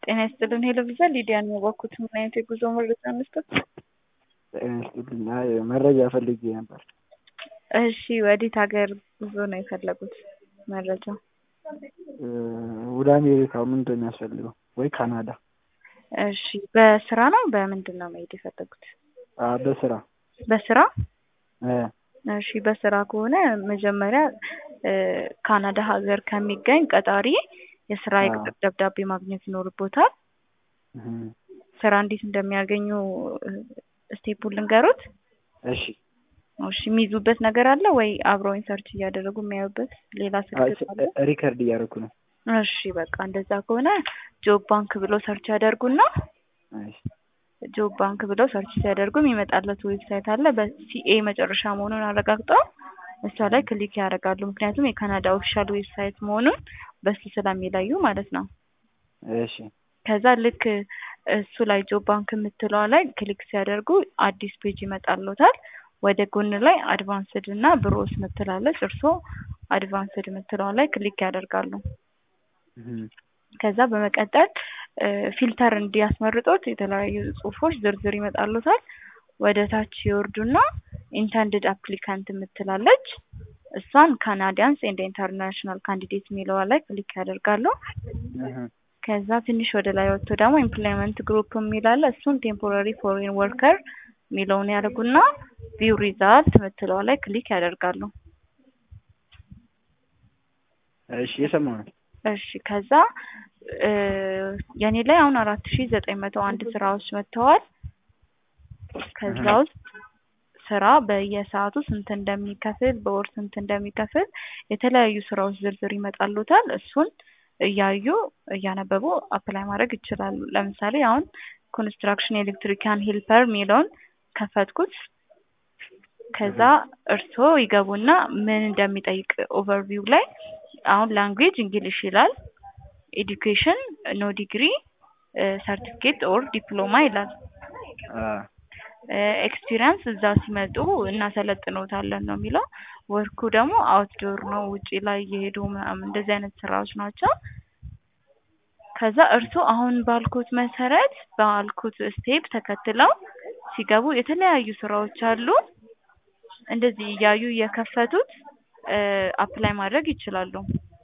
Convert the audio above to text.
ጤና ይስጥልን ሄሎ ቪዛ ሊዲያ ነው የባኩት። ምን አይነት የጉዞ መረጃ መስጠት? ጤና ይስጥልኝ። አይ መረጃ ፈልጌ ነበር። እሺ ወዴት ሀገር ጉዞ ነው የፈለጉት መረጃ? ወደ አሜሪካ ምንድን ነው የሚያስፈልገው? ወይ ካናዳ? እሺ በስራ ነው በምንድን ነው መሄድ የፈለጉት? አ በስራ በስራ እ እሺ በስራ ከሆነ መጀመሪያ ካናዳ ሀገር ከሚገኝ ቀጣሪ የስራ የቅጥር ደብዳቤ ማግኘት ይኖርቦታል። እህ ስራ እንዴት እንደሚያገኙ ስቴፑን ልንገሩት። እሺ እሺ የሚይዙበት ነገር አለ ወይ አብረውኝ ሰርች እያደረጉ የሚያዩበት ሌላ ስልክ ካለ? ሪከርድ እያደረኩ ነው። እሺ በቃ እንደዛ ከሆነ ጆብ ባንክ ብለው ሰርች ያደርጉና እሺ ጆብ ባንክ ብለው ሰርች ሲያደርጉ የሚመጣለት ዌብሳይት አለ። በሲኤ መጨረሻ መሆኑን አረጋግጠው እሷ ላይ ክሊክ ያደርጋሉ። ምክንያቱም የካናዳ ኦፊሻል ዌብሳይት መሆኑን በሱ ስለሚለዩ ማለት ነው። እሺ ከዛ ልክ እሱ ላይ ጆብ ባንክ የምትለዋ ላይ ክሊክ ሲያደርጉ አዲስ ፔጅ ይመጣልዎታል። ወደ ጎን ላይ አድቫንስድ እና ብሮስ ምትላለች። እርስዎ አድቫንስድ የምትለዋ ላይ ክሊክ ያደርጋሉ። እህ ከዛ በመቀጠል ፊልተር እንዲያስመርጦት የተለያዩ ጽሁፎች ዝርዝር ይመጣሉታል። ወደ ታች ይወርዱና ኢንተንድድ አፕሊካንት የምትላለች እሷን ካናዲያንስ ኤንድ ኢንተርናሽናል ካንዲዴት የሚለዋ ላይ ክሊክ ያደርጋሉ። እህ ከዛ ትንሽ ወደ ላይ ወጥቶ ደግሞ ኢምፕሎይመንት ግሩፕ የሚላለ እሱን ቴምፖራሪ ፎሬን ወርከር የሚለውን ያደርጉና ቪው ሪዛልት የምትለዋ ላይ ክሊክ ያደርጋሉ። እሺ የሰማሁ ነው። እሺ ከዛ የኔ ላይ አሁን አራት ሺ ዘጠኝ መቶ አንድ ስራዎች መጥተዋል። ከዛ ውስጥ ስራ በየሰዓቱ ስንት እንደሚከፍል በወር ስንት እንደሚከፍል የተለያዩ ስራዎች ዝርዝር ይመጣሉታል። እሱን እያዩ እያነበቡ አፕላይ ማድረግ ይችላሉ። ለምሳሌ አሁን ኮንስትራክሽን ኤሌክትሪካን ሄልፐር የሚለውን ከፈትኩት። ከዛ እርስዎ ይገቡና ምን እንደሚጠይቅ ኦቨርቪው ላይ አሁን ላንጉዌጅ እንግሊሽ ይላል። ኤዱኬሽን ኖ ዲግሪ ሰርቲፊኬት ኦር ዲፕሎማ ይላል። አ ኤክስፒሪየንስ እዛ ሲመጡ እናሰለጥኖታለን ነው የሚለው። ወርኩ ደግሞ አውትዶር ነው፣ ውጪ ላይ እየሄዱ ምናምን እንደዚህ አይነት ስራዎች ናቸው። ከዛ እርስዎ አሁን ባልኩት መሰረት ባልኩት ስቴፕ ተከትለው ሲገቡ የተለያዩ ስራዎች አሉ። እንደዚህ እያዩ እየከፈቱት አፕላይ ማድረግ ይችላሉ።